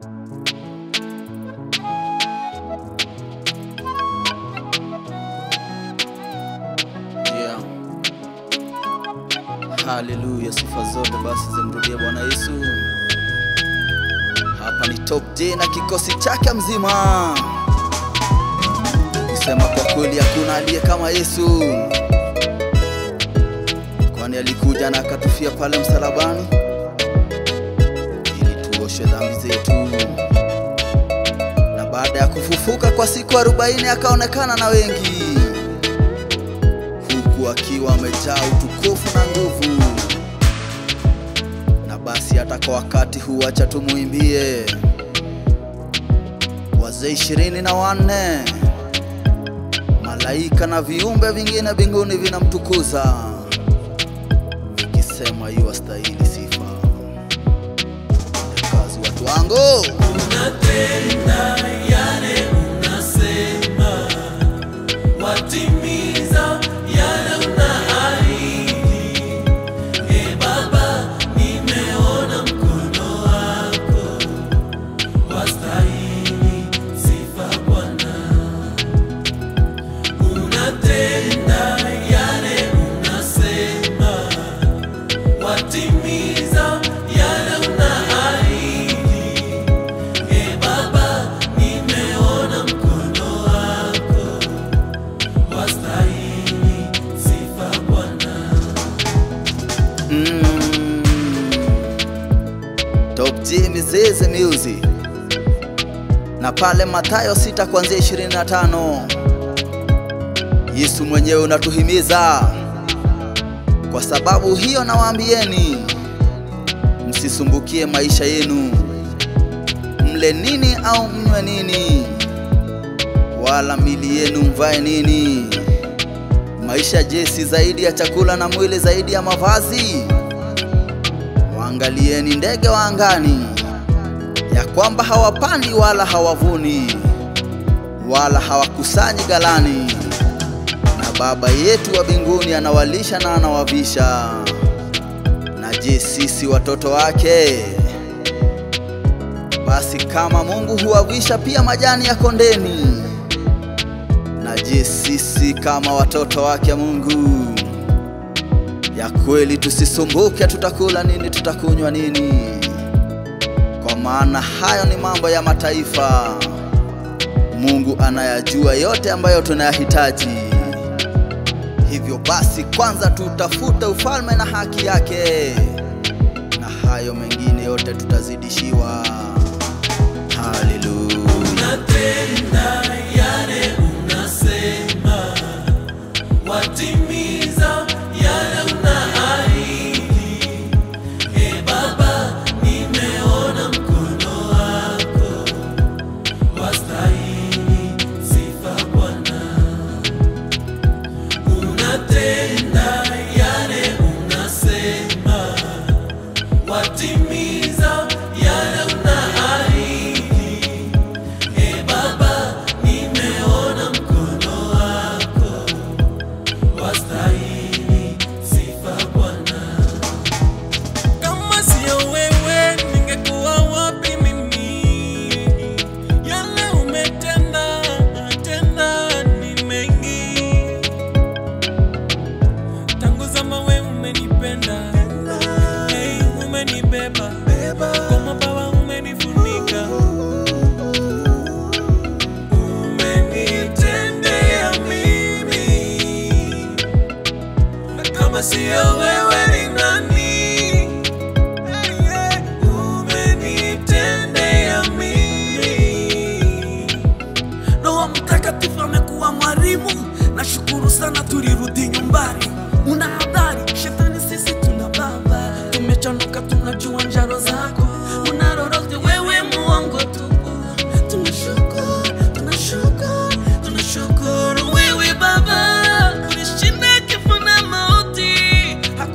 Yeah. Haleluya, sifa zote basi zimrudie Bwana Yesu. Hapa ni Top J na kikosi chake mzima, kisema kwa kweli hakuna aliye kama Yesu, kwani alikuja na akatufia pale msalabani ili tuoshe dhambi zetu, na baada ya kufufuka kwa siku arobaini akaonekana na wengi huku akiwa amejaa utukufu na nguvu. Na basi hata kwa wakati huu acha tumuimbie wazee ishirini na wanne malaika na viumbe vingine mbinguni vinamtukuza vikisema yu wastahili sifa. Kazi watu wangu watimiza yale unaahidi. E Baba, nimeona mkono wako, wastahili sifa Bwana. Unatenda yale unasema, watimiza yale unaahidi. E Baba, nimeona mkono wako wastahili sifa Bwana. Mm. Top G Mizizi Music na pale Mathayo 6 kuanzia 25 Yesu mwenyewe unatuhimiza kwa sababu hiyo nawaambieni msisumbukie maisha yenu mle nini au mnywe nini wala mili yenu mvae nini Maisha je, si zaidi ya chakula na mwili zaidi ya mavazi? Waangalieni ndege wa angani, ya kwamba hawapandi wala hawavuni wala hawakusanyi ghalani, na Baba yetu wa mbinguni anawalisha na anawavisha. Na je, sisi watoto wake? Basi kama Mungu huwavisha pia majani ya kondeni na je, sisi kama watoto wake Mungu, ya kweli tusisumbuke, tutakula nini, tutakunywa nini? Kwa maana hayo ni mambo ya mataifa. Mungu anayajua yote ambayo tunayahitaji. Hivyo basi, kwanza tutafute ufalme na haki yake, na hayo mengine yote tutazidishiwa. Haleluya. Unatenda yale unasema, watimiza yale unaahidi. E Baba, nimeona mkono wako, wastahili sifa Bwana. Unatenda yale unasema, watimiza yale unaahidi. E Baba, nimeona mkono wako, wastahili sifa Bwana. Kama sio wewe, ningekuwa wapi mimi? Yale umetenda tenda ni mengi, tangu zama we umenipenda, hey, umenibeba kwa mabawa umenifunika umenitendea mimi, na kama sio wewe ni nani? Hey, hey, Umenitendea mimi. Roho Mtakatifu amekuwa mwalimu, nashukuru sana, tulirudi nyumbani. Una habari, shetani sisi tuna baba, tumechanuka, tunajua njaro zako, una lolote wewe muongo tu. Tunashukuru, tunashukuru, tunashukuru wewe Baba, ulishinda kifo na mauti,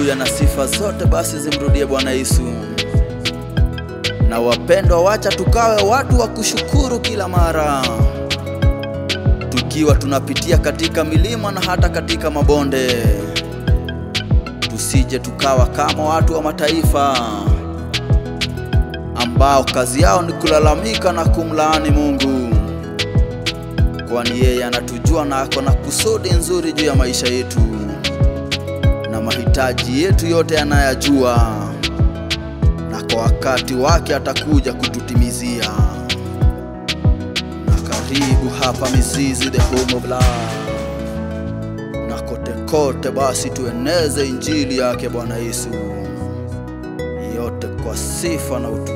Haleluya, na sifa zote basi zimrudie Bwana Yesu. Na wapendwa, wacha tukawe watu wa kushukuru kila mara, tukiwa tunapitia katika milima na hata katika mabonde, tusije tukawa kama watu wa mataifa ambao kazi yao ni kulalamika na kumlaani Mungu, kwani yeye anatujua na ako na kusudi nzuri juu ya maisha yetu na mahitaji yetu yote anayajua, na kwa wakati wake atakuja kututimizia. Na karibu hapa Mizizi, the home of love, na kote kote basi tueneze injili yake Bwana Yesu, yote kwa sifa na utukufu